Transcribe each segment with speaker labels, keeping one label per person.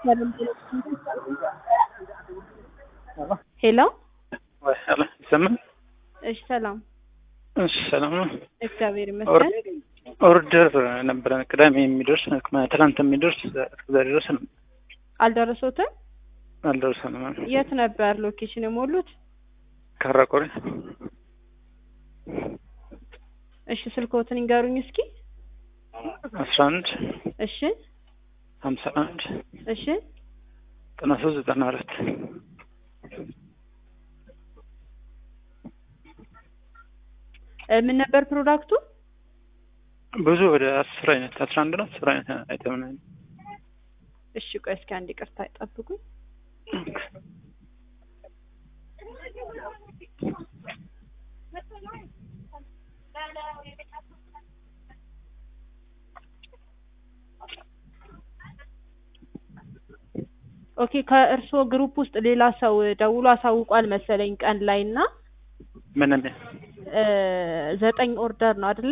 Speaker 1: ሄሎ
Speaker 2: ወይ ሄሎ ይሰማል?
Speaker 1: እሺ ሰላም
Speaker 2: እሺ ሰላም ነው።
Speaker 1: እግዚአብሔር ይመስገን
Speaker 2: ኦርደር ነበረን ቅዳሜ የሚደርስ ትናንት የሚደርስ እስከዛሬ ድረስ ነው
Speaker 1: አልደረሶትም
Speaker 2: አልደረሰንም።
Speaker 1: የት ነበር ሎኬሽን የሞሉት
Speaker 2: ካራቆሬ
Speaker 1: እሺ ስልክዎትን ይንገሩኝ እስኪ
Speaker 2: አስራ አንድ
Speaker 1: እሺ
Speaker 2: ሀምሳ አንድ
Speaker 1: እሺ
Speaker 2: ዘጠና ሶስት ዘጠና አራት
Speaker 1: እ ምን ነበር ፕሮዳክቱ
Speaker 2: ብዙ ወደ አስር አይነት አስራ አንድ ነው አስር አይነት አይተም ነው።
Speaker 1: እሺ ቆይ እስኪ አንድ ይቅርታ ይጠብቁኝ ኦኬ ከእርስዎ ግሩፕ ውስጥ ሌላ ሰው ደውሎ አሳውቋል መሰለኝ ቀን ላይ እና
Speaker 2: ምንም
Speaker 1: እ ዘጠኝ ኦርደር ነው አይደለ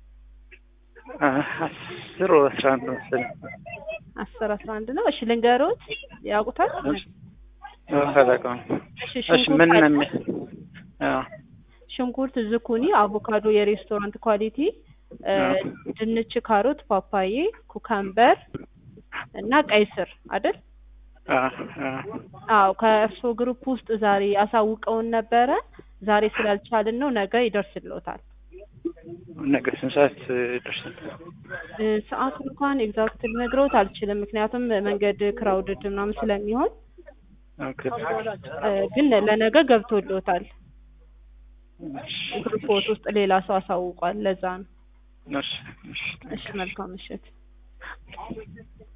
Speaker 2: አስር ወደ አስራ አንድ ነው መሰለኝ።
Speaker 1: አስር አስራ አንድ ነው እሺ ልንገሮት ያውቁታል
Speaker 2: አላውቀውም።
Speaker 1: እሺ
Speaker 2: እሺ ምን ነው የሚ- አዎ
Speaker 1: ሽንኩርት ዝኩኒ አቮካዶ የሬስቶራንት ኳሊቲ እ ድንች ካሮት ፓፓዬ ኩካምበር እና ቀይ ስር አይደል
Speaker 2: አዎ አዎ
Speaker 1: አዎ ከእርስዎ ግሩፕ ውስጥ ዛሬ አሳውቀውን ነበረ ዛሬ ስላልቻልን ነው ነገ ይደርስልዎታል
Speaker 2: ነገ ስንት ሰዓት ይደርሳል?
Speaker 1: እ ሰዓቱን እንኳን ኤግዛክት ልነግረውት አልችልም ምክንያቱም መንገድ ክራውድድ ምናምን ስለሚሆን
Speaker 2: ኦኬ
Speaker 1: እ ግን ለነገ ገብቶልዎታል ግሩፕዎት ውስጥ ሌላ ሰው አሳውቋል ለዛ ነው
Speaker 2: እሺ እሺ
Speaker 1: እሺ መልካም ምሽት